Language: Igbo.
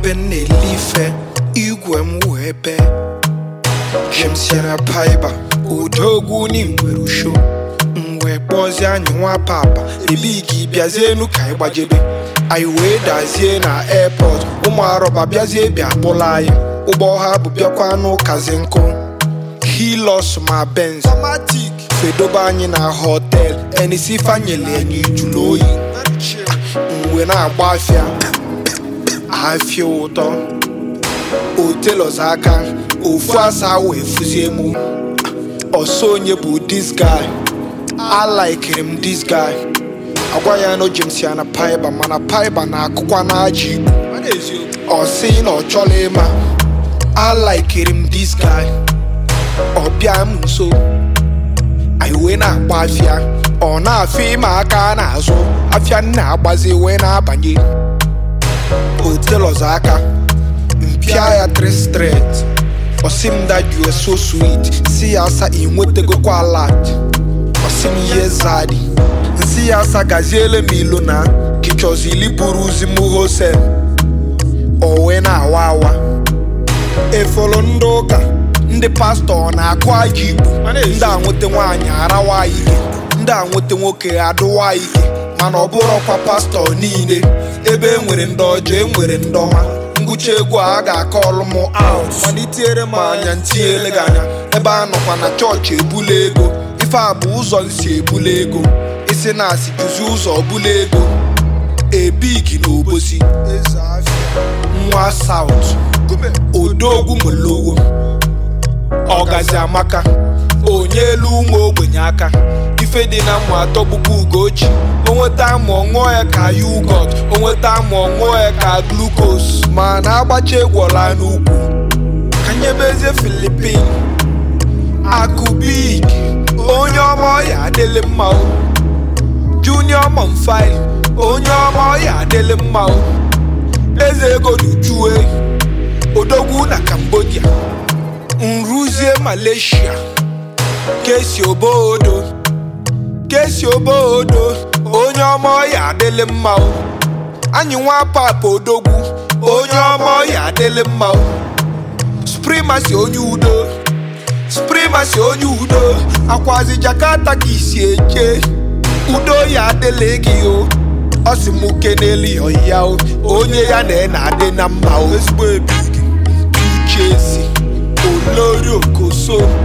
ebe m na-elife igwe m wee bee James yana paiba odogwu ni nwere usho m wee kpọzie anyị nwa papa ebi gị bịazie enu ka anyị gbajebe anyị wee dazie na airport ụmụ arọba bịazie bịa kpụla anyị ụgbọ ha bụ bịakwa n'ụkazi nkụ hilos ma benz fedobe anyị na hotel enisi fanyele anyị jụrụ oyi mgbe na-agba afịa afịa ụtọ otelos aka ofu asa wee fụzie mụ ọsọ onye bụ this guy alikiri m this guy agwa ya na James ya na paiba mana paiba na-akụkwa n'aja igbo ọ sị na ọ chọrọ ịma alikiri m this guy ọ bịa m nso anyị wee na-agba afịa ọ na-afịa ịma aka n'azụ afịa m na-agbazi wee na-abanye otelos aka mpịa ya 3 straight ọsị m that you are so sweet si ya asa ị nwetegokwa alat ọsị m ihe zadi nsi ya asa gaziele m ilo na kichọzili buru uzi m hosel o wee na-awa awa efolo ndị ụka ndị pastọ na-akụ aja igbo ndị a nweta nwaanyị arawa ike ndị a nweta nwoke adụwa ike mana ọ bụrọkwa pastọ niile ebe e nwere ndị ọjọọ e nwere ndị ọma ngwụcha egwu a a ga-akọ ọlụ m out mana itinyere m anya ntinyere gị anya ebe a nọkwa na chọọchị ebula ego ife a bụ ụzọ nsi ebula ego isi na asị jụzi ụzọ bula ego ebigi na obosi nwa saut odogwu molowo ọgazi amaka onye elu ụmụ ogbenye aka ife dị na mmụ atọ bụkwa ugochi onweta amụ ọṅụọ ya ka yugot onweta amụ ọṅụọ ya ka glukos ma na-agbacha egwola n'ugwu ka nyebezie filipin akụbig onye ọma ọya adịlị mma o junior monfil onye ọma ọya adịlị mma o eze ego duchue odogwu na cambodia nruzie malaysia kesi obodo kesi obodo onye ọma ọya adịlị mma o anyị nwa papa odogwu onye ọma ọya adịlị mma o sprimasi onye udo sprimasi onye udo akwazi jakarta ka isi eje udo ya adịlị gị o ọ sị m kenelu ya o onye ya na na-adị na mma o ezigbo ebi gị ntuchezi olori okoso